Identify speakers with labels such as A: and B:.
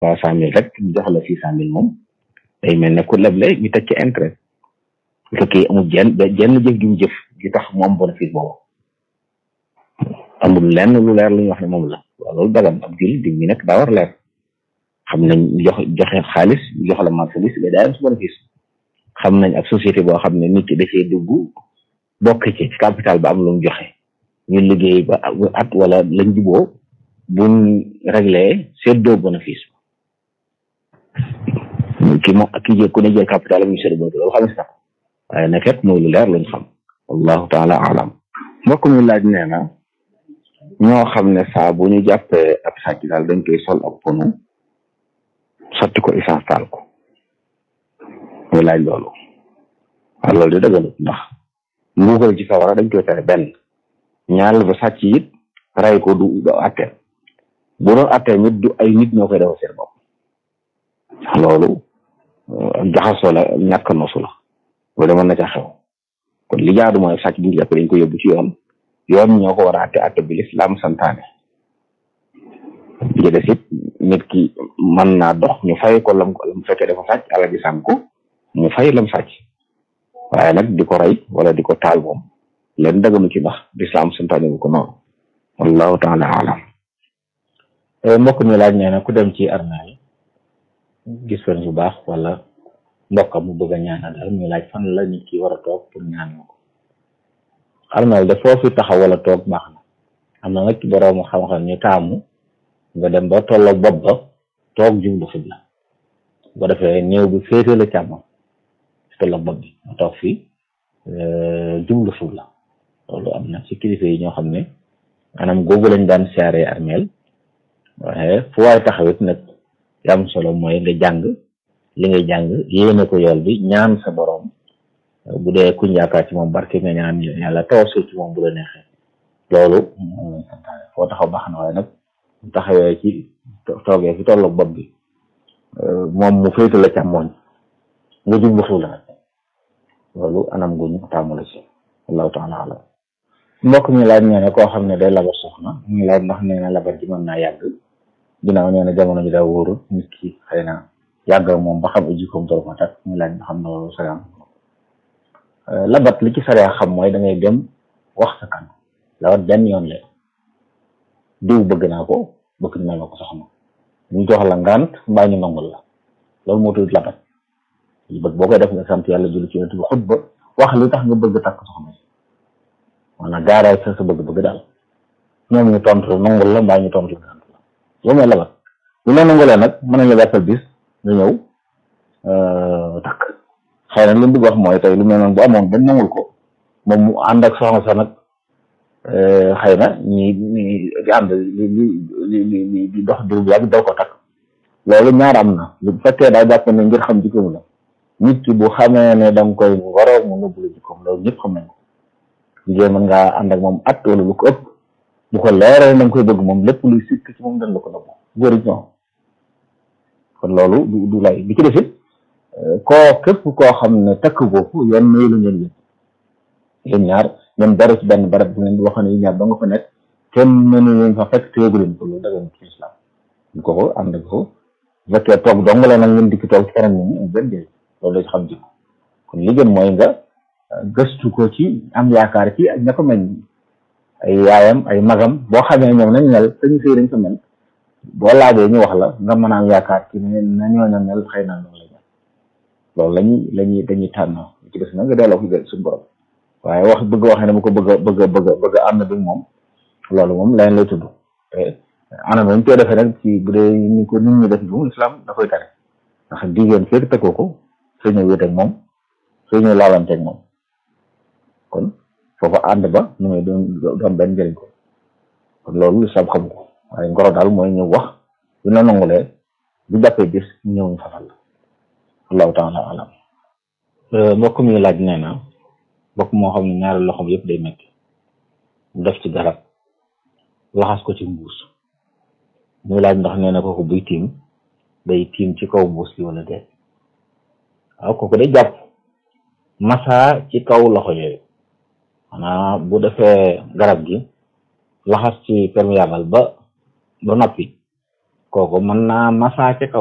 A: trois cent mille rek ñu jox la six cent mille moom day mel ne ku leble ñu teg ci intérêt bu fekkee amul jenn jenn jëf gi mu jëf gi tax mu am bénéfice boobu amul lenn lu leer lu ñu wax ne moom la waaw loolu dagan ab jul dig mi nag daa war leer xam nañ jox joxe xaalis jox la marchandise mais daa am su bénéfice xam nañ ak société boo xam ne nit ki da cee dugg bokk ci capital ba am lu mu joxe ñu liggéey ba at wala lañ juboo buñ réglé seddoo bénéfice ki moom ki jël ku ne jël capital am ñu seddoo bénéfice loolu xam ne sax waaye nag kat mooy lu leer luñ xam wallahu taala alam mbokk mi laaj nee na ñoo xam ne saa bu ñu jàppee ab sàcc daal dañ koy sol ab ponu sotti ko essence taal ko muy laaj loolu waaw loolu di dëggalut ndax mbugal ci sawara dañ koy tere benn ñaareel ba sàcc it rey ko du du atteel bu doon atteel nit du ay nit ñoo koy defal seen bopp loolu jaxasoo la ñàkk nosu la loolu mën na ca xew kon li jaadu mooy sàcc bu ñu jàpp dañ ko yóbbu ci yoon yoon ñoo ko war a atte atte bi lislaam santaane bi des it nit ki mën naa dox ñu fay ko lam lam fekkee dafa sàcc ala ji sànku mu fay lam sàcc waaye nag di ko rey wala di ko taal moom leen daganu ci ndax lislaam santaane bu ko noonu wallahu taala alam
B: mbokk mi laaj nee na ku dem ci armée gis fan bu baax wala mbokkam mu bëgg a ñaanal daal muy laaj fan la nit ki war a toog pour ñaanal ko armée de foofu taxaw wala toog baax na am na nag borom xam-xam ñu taamu nga dem ba tolloo bopp ba toog jublu xibla bu defee néew bi féete la càmmoñ tolloo bopp bi nga toog fii jublu xibla loolu am na ci kilifa yi ñoo xam ne maanaam googu lañ daan siyaaree armeel waaye fu waay taxawit nag li am solo mooy nga jàng li ngay jàng yéene ko yool bi ñaan sa borom bu dee kuñ yaakaar ci moom barke nga ñaan yàlla tawassul ci moom bu la neexee loolu moom lañ santaane foo taxaw baax na waaye nag mu taxawee ci toogee fi tolloog bopp bi moom mu féete la càmmooñ nga jublu xibla nag loolu anam gu ñu tàmm la ci wallahu taala alam mbokk mi laaj nee na koo xam ne day labar soxna muy laaj ndax nee na labar ji mën naa yàgg ginnaaw nee na jamono ji daa wóorul nit ki xëy na yàgg moom ba xam uji koom toro ko tak muy laaj ba xam na loolu sariya labat li ci sariya xam mooy da ngay dem wax sa kan labat benn yoon la diw bëgg naa ko bëgg na la ko soxna ñu jox la ngant mbaa ñu nangul la loolu moo tudd labat li bëgg boo koy def nga sant yàlla julli ci yonent bi xutba wax li tax nga bëgg takk soxna si maanaam gaaraay sa sa bëgg-bëgg daal ñoom ñu tontu la nangul la mbaa ñu tontu la ngant la loolu mooy labat bu la nangulee nag mën nañ la gàttal bis nga ñëw takk xëy na li mu bëgg wax mooy tey lu mel noonu bu amoon ba nangul ko moom mu ànd ak soxna sa nag xëy na ñi ñi di ànd li li li di dox diir bu yàgg doo ko takk loolu ñaar am na bu fekkee daa jàpp ne ngir xam jikkoom la nit ki bu xamee ne da nga koy waroo mu nëbbu la jikkoom loolu ñëpp xam nañ ko jigéen mën ngaa ànd ak moom at wala lu ko ëpp bu ko leeree da nga koy bëgg moom lépp luy sikk ci moom dañ la ko nëbbu góor it ñoo kon loolu du du lay bi ci defit koo képp koo xam ne takk goofu yoon mayu la ngeen yéen yéen ñaar ñoom dara ci benn barab bi ngeen di wax ne yéen ñaar ba nga fa nekk kenn mënu leen fa fekk téegu leen ko loolu dagan ci islam ñu ko ko ànd ko bu fekkee toog dong la nag ngeen dikki toog ci kanam nit ñi benn njëriñ loolu la ci xam jikko kon li gën mooy nga gëstu ko ci am yaakaar ci ak ña ko mel ay yaayam ay magam boo xamee ñoom nañ mel sañu sëy dañ ko mel boo laajee ñu wax la nga mën a am yaakaar ci ne na ñooña mel xëy na noonu la mel loolu lañuy lañuy dañuy tànn ci des na nga delloo ko suñu borom waaye wax bëgg waxee ne mu ko bëgg a bëgg a bëgg a bëgg a ànd bi moom loolu moom leneen lay tudd te anam ñu koy defee nag ci bu dee ni ko nit ñi def bi moom islam da koy tere ndax jigéen fekk tekkoo ko soo ñëw wéet ak moom soo ñëw laalante ak moom kon foofu ànd ba nu muy doon doon benn njëriñ ko kon loolu islam xam ko waaye ngoro daal mooy ñëw wax bu na nangulee bu jàppee bis ñëw ñu fafal la allahu taala alam mbokk mi laaj nee na mbokk moo xam ne ñaari loxoom yëpp day metti mu def ci garab laxas ko ci mbuus muy laaj ndax nee na kooku buy tiim day tiim ci kaw mbuus bi wala déet waaw kooku day jàpp massa ci kaw loxo yooyu maanaam bu defee garab gi laxas ci perméable ba ba noppi kooku mën naa masaa ca kaw